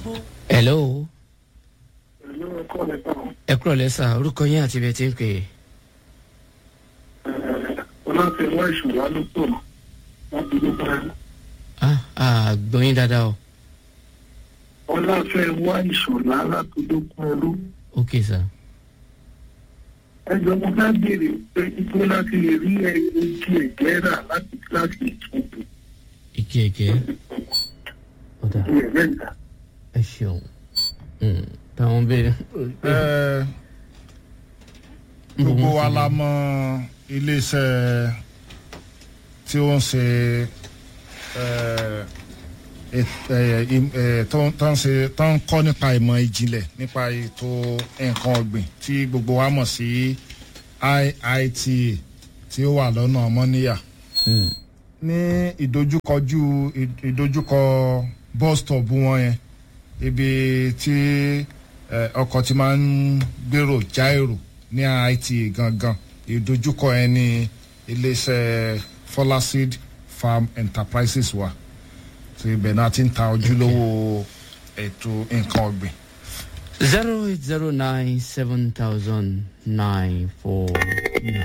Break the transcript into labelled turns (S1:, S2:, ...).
S1: hello
S2: Ìlú ẹ̀kọ́ lẹ́tà
S1: ẹ kúrò lẹ́sà orúkọ yín àti ibi ẹ ti ń pè é.
S2: ọlọ́tẹ̀wá ìṣùwà ló pọ̀ láti ló bá rí.
S1: ah ah gbọ́ yín dáadáa o
S2: ọlọ́fẹ̀wá ìṣùwà láti ló pọ̀ ẹrú.
S1: ok sir.
S2: ẹjọ́ mo fẹ́ béèrè pé ipò láti lè rí ẹgbẹ́ ẹ̀jẹ̀ rà láti kíláàsì ìtúntò
S1: ike ike ọ̀dà
S2: ní ẹ̀rẹ́ ìgbà.
S1: ẹ ṣeun Mm, táwọn béèrè.
S3: Ẹ, gbogbo wa la mọ iléeṣẹ́ tí ó ń ṣe ẹ, et- ẹ, im- ẹ, tó ń- tó ń ṣe- tó ń kọ́ nípa ìmọ̀ ìjìnlẹ̀ nípa ètò nǹkan ọ̀gbìn tí gbogbo wa mọ̀ sí IITA tí ó wà lọ́nà ọmọníyà
S1: Mm,
S3: ní ìdojúkọjú ìdojúkọ bus stop wọn yẹn ibi tí eh, ọkọ̀ ti máa ń gbèrò já èrò ní IITA gangan ìdojúkọ yẹn ní iléeṣẹ́ Folaseed Farm Enterprises wa tí ibẹ̀ náà ti ń ta ojúlówó ètò nǹkan ọ̀gbìn.
S1: zero eight zero nine seven thousand nine four nine.